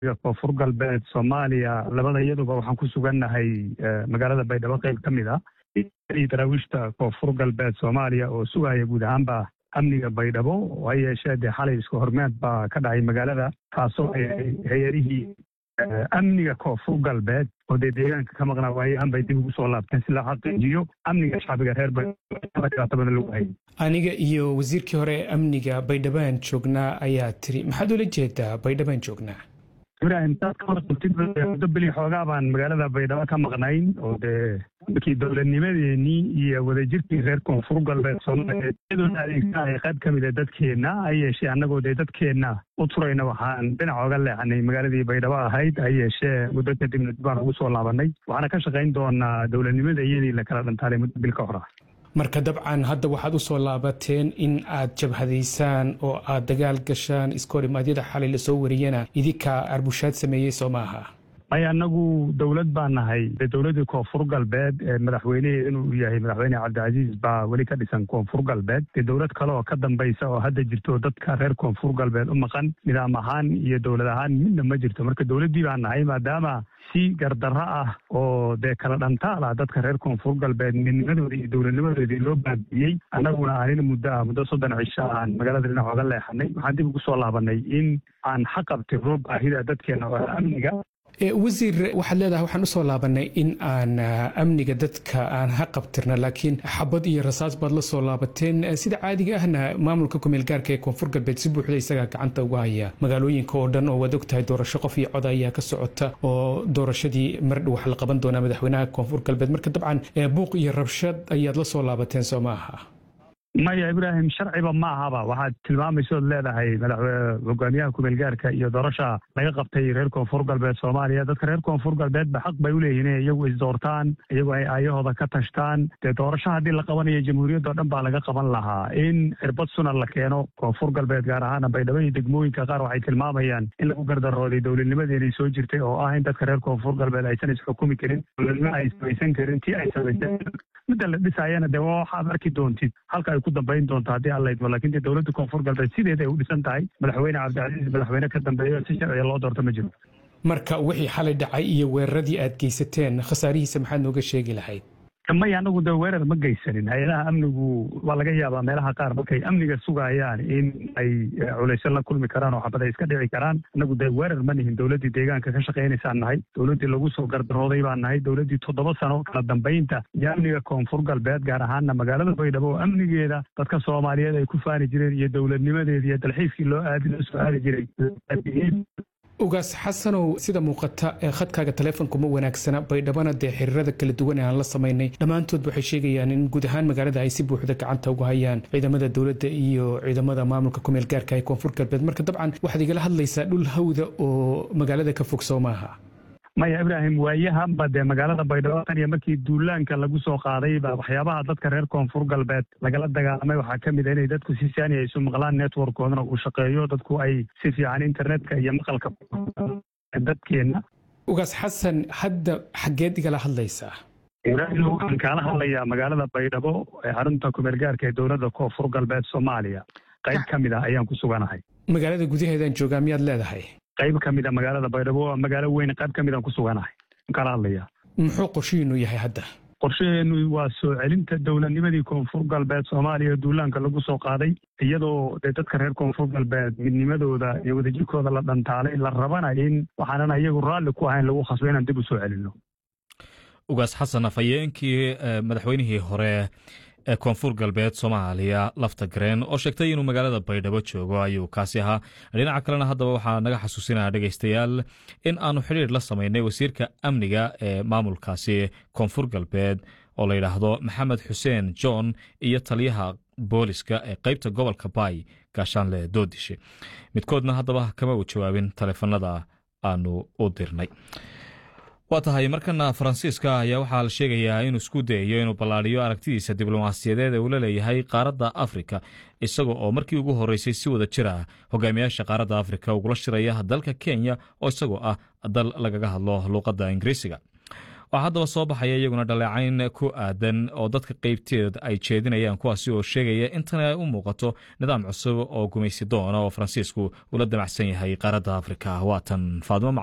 koonfur galbeed soomaaliya labada iyaduba waxaan ku sugannahay magaalada baydhabo qayb ka mid ah daraawiishta koonfur galbeed soomaaliya oo sugaya guud ahaanba amniga baydhabo ha yeeshee dee xalay isku hormeed baa ka dhacay magaalada taasoo hay-adihii amniga koonfur galbeed oo dee deegaanka ka maqnaa waayahan bay dib ugu soo laabteen si la xaqiijiyo amniga shacbiga reer baydhabo lagu hayay aniga iyo wasiirkii hore ee amniga baydhabaan joognaa ayaa tiri maxaad ula jeedaa baydhabaan joognaa ibrahim saad ka warqabtid muddo beli xoogaa baan magaalada baydhabo ka maqnayn oo dee markii dowladnimadeenii iyo wadajirkii reer koonfur galbeed soomaaliya iyadoona adeegsanaya qayb ka mid a dadkeenna ha yeeshee annagoo dee dadkeenna u turayna waxaan dhinac oga leexanay magaaladii baydhabo ahayd ha yeeshee muddo kadibna dib baan ugu soo laabanay waxaana ka shaqayn doonaa dowladnimada iyadii la kala dhantaalay muddo bil ka hor ah marka dabcan hadda waxaad u soo laabateen in aad jabhadaysaan oo aad dagaal gashaan iskorimaadyada xalay lasoo wariyana idinkaa arbushaad sameeyey soo maaha maya annagu dowlad baan nahay dee dowladdii koonfur galbeed ee madaxweyneheed inuu yahay madaxweyne cabdicasiis baa weli ka dhisan koonfur galbeed dee dowlad kale oo ka dambaysa oo hadda jirto dadka reer koonfur galbeed u maqan nidaam ahaan iyo dowlad ahaan midna ma jirto marka dowladdii baan nahay maadaama si gardarro ah oo dee kala dhantaal ah dadka reer koonfur galbeed midnimadoodii iyo dowladnimadoodii loo baabi'iyey annaguna aanina muddo ah muddo soddon cisho aan magaalada dhinac oga leexanay waxaan dib ugu soo laabanay in aan xaqabtirno baahida dadkeena oo amniga wasiir waxaad leedahay waxaan usoo laabanay in aan amniga dadka aan ha qabtirna laakiin xabad iyo rasaas baad la soo laabateen sida caadiga ahna maamulka kumeel gaarka ee koonfur galbeed si buuxda isagaa gacanta uga haya magaalooyinka oo dhan oo waad ogtahay doorasho qof iyo cod ayaa ka socota oo doorashadii mardhow wax la qaban doonaa madaxweynaha koonfur galbeed marka dabcan buuq iyo rabshad ayaad la soo laabateen soo maaha maya ibraahim sharciba ma ahaba waxaad tilmaamaysood leedahay hogaamiyaha kumeelgaarka iyo doorasha laga qabtay reer koonfur galbeed soomaaliya dadka reer koonfur galbeedba xaq bay uleeyihin inay iyagu isdoortaan iyagu ay aayahooda ka tashtaan dee doorasho haddii la qabanayo jamhuuriyadda o dhan baa laga qaban lahaa in cirbad sunan la keeno koonfur galbeed gaar ahaana baydhabo iyo degmooyinka qaar waxay tilmaamayaan in lagu gardarooday dowladnimadeenay soo jirtay oo ah in dadka reer koonfur galbeed aysan isxukumi karin dowladnimo ay samaysan karin tii ay samayseen midda la dhisaayana dee waa waxaad arki doontid halka ay ku dambayn doonto haddii alla idmo lakin dee dowladda koonfur galbeed sideeda ay u dhisan tahay madaxweyne cabdicasiis madaxweyne ka dambeeyo si sharciga loo doorto ma jiro marka wixii xalay dhacay iyo weeraradii aad geysateen khasaarihiisa maxaad nooga sheegi lahayd maya anagu dee weerar ma geysanin hay-adaha amnigu waa laga yaabaa meelaha qaar markay amniga sugayaan in ay culaysyo la kulmi karaan oo xabad ay iska dhici karaan anagu dee weerar ma nihin dowladdii deegaanka ka shaqaynaysaan nahay dowladdii lagu soo gardarooday baan nahay dowladdii toddoba sano kala dambaynta iyo amniga koonfur galbeed gaar ahaana magaalada baydhabo oo amnigeeda dadka soomaaliyeed ay ku faani jireen iyo dowladnimadeeda iyo dalxiiskii loo aadi loo soo aadi jiray ugaas xasanow sida muuqata ee khadkaaga taleefonku ma wanaagsana baydhabana dee xiriirada kala duwan ee aan la samaynay dhammaantood waxay sheegayaan in guud ahaan magaalada ay si buuxda gacanta uga hayaan ciidamada dowladda iyo ciidamada maamulka kumeel gaarka ee koonfur galbeed marka dabcan waxaad igala hadlaysaa dhul hawda oo magaalada ka fog soo maaha maya ibraahim waayahanba dee magaalada baydhabo tan iyo markii duulaanka lagu soo qaaday ba waxyaabaha dadka reer koonfur galbeed lagala dagaalamay waxaa ka mid a inay dadku si saani ay isu maqlaan networkoodana uu shaqeeyo dadku ay si fiican internetka iyo maqalka dadkeenna ugaas xasan hadda xaggeed igala hadlaysaa ibraahim waxaan kaala hadlayaa magaalada baydhabo ee xarunta kumeel gaarka ee dowladda koonfur galbeed soomaaliya qayb ka mid ah ayaan ku suganahay magaalada gudaheedaan joogaa miyaad leedahay qayb ka mid a magaalada baydhabo waa magaalo weyn qayb ka mid aan ku suganahay kala hadlaya muxuu qorshihiinu yahay hadda qorshaheenu waa soo celinta dowladnimadii koonfur galbeed soomaaliya duulaanka lagu soo qaaday iyadoo dee dadka reer koonfur galbeed midnimadooda iyo wadajirkooda la dhantaalay la rabana in waxaanan iyagu raalli ku ahayn lagu khasbo inaan dib u soo celinno ugaas xasan afhayeenkii madaxweynihii hore ee koonfur galbeed soomaaliya lafta gareen oo sheegtay inuu magaalada baydhabo joogo ayuu kaasi ahaa dhinaca kalena haddaba waxaa naga xasuusinaya dhegaystayaal in aanu xidhiir la samaynay wasiirka amniga ee maamulkaasi koonfur galbeed oo la yidhaahdo maxamed xuseen john iyo taliyaha booliska ee qeybta gobolka baay gaashaanle doodishe midkoodna haddaba kama u jawaabin taleefanada aanu u dirnay waa tahay markana faransiiska ayaa waxaa la sheegayaa inuu isku dayayo inuu ballaadhiyo aragtidiisa diblomaasiyadeed ee uu la leeyahay qaaradda afrika isaga oo markii ugu horreysay si wada jir ah hogaamiyaasha qaaradda afrika ugula shiraya dalka kenya oo isagoo ah dal lagaga hadlo luuqadda ingiriisiga waxaa haddaba soo baxaya iyaguna dhaleecayn ku aadan oo dadka qeybteed ay jeedinayaan kuwaasi oo sheegaya intana ay u muuqato nidaam cusub oo gumaysi doona oo faransiisku ula damacsan yahay qaaradda afrika waatan faadimo